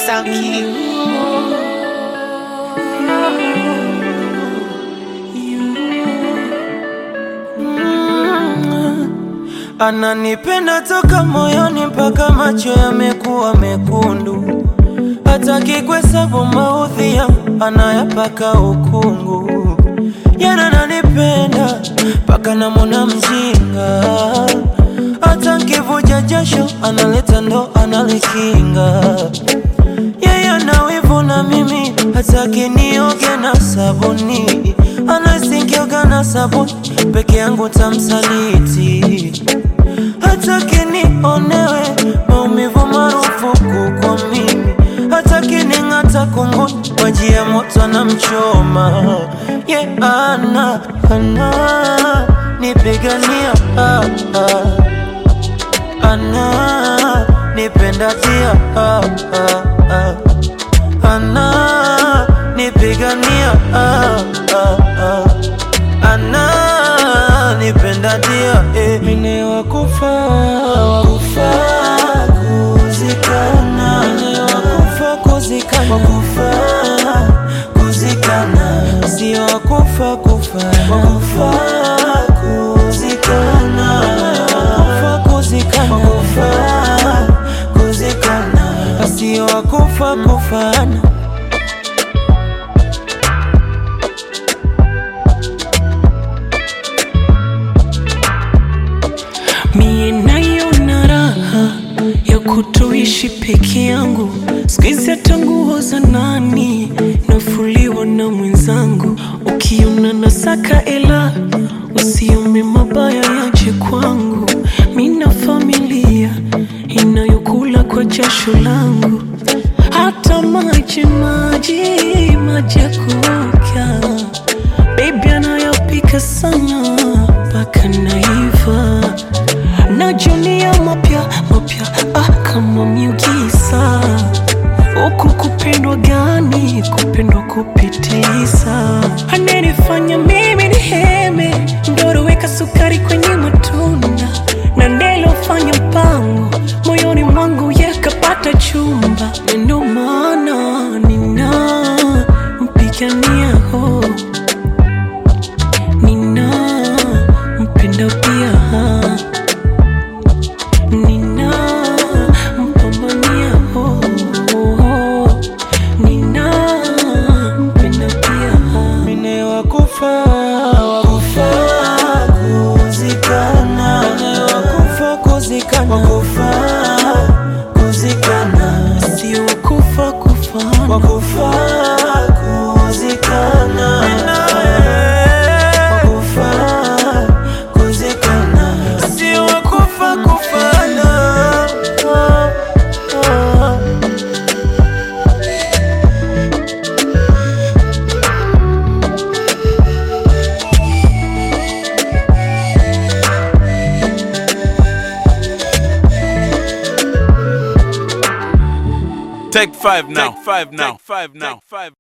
Sound cute. Ananipenda toka moyoni mpaka macho yamekuwa mekundu, hataki kuhesabu maudhi yangu, anayapaka ukungu. Yana ananipenda mpaka namwona mjinga, hata nkivuja jasho analeta ndo analikinga. Yeye ana wivu na mimi, hataki nioge na sabuni, anasikioga na sabuni peke yangu tamsaliti hataki nionewe maumivu marufuku kwa mimi, hataki ning'ata kunguni maji ya moto na mchoma ye yeah, ana ana nipigania ah, ah. ana nipenda tia ah, ah, ah. ana nipigania ah, ah, ah. ana nipenda dia eh. Mine wakufa wakufa kuzikana Mine wakufa kuzikana wakufa kuzikana sio wakufa kufa wakufa kuzikana wakufa kuzikana wakufa kuzikana sio wakufa kufana Mie nayo na raha ya kutoishi peke yangu, sikizi hata nguo za nani nafuliwa na mwenzangu. Ukiona nasaka ela, usiombe mabaya yaje kwangu. Mina familia inayokula kwa jasho langu, hata maji maji maji ya kuoga Baby anayopika sana mpaka naiva najunia mapya mapya ah, kama miugisa huku kupendwa gani kupendwa kupitiliza ananifanya mimi ni heme ndoro weka sukari kwenye matunda na ndelofanya mpango moyoni mwangu yakapata chumba Na ndo maana nina mpigania ho nina mpenda pia nina mpambania ho nina mpenda pia Mine wakufa wakufa kuzikana Mine wakufa kuzikana wakufa kuzikana sio kufa kufana wakufa kuzikana wakufa kuzikana sio wakufa kufana Ah, ah. Take five now. Take five now. Take five now. Take five.